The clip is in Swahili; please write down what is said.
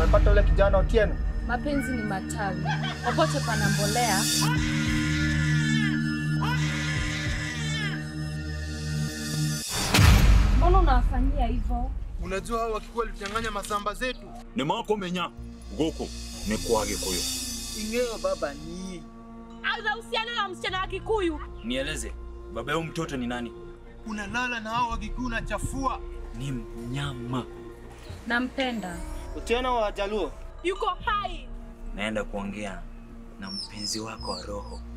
umepata ule kijana Otieno? Mapenzi ni matawi, popote pana mbolea. Mbona unawafanyia hivyo? Unajua hao wakikuwa walinyang'anya masamba zetu. nimakomenya gũkũ nĩ kwa gĩkũyũ Ingeo baba ni Anahusiana na msichana wa Kikuyu. Nieleze, baba yao mtoto ni nani? unalala na hao wakikuu na chafua. Ni mnyama. Nampenda. Otieno wa Jaluo. Yuko hai. Naenda kuongea na mpenzi wako wa roho.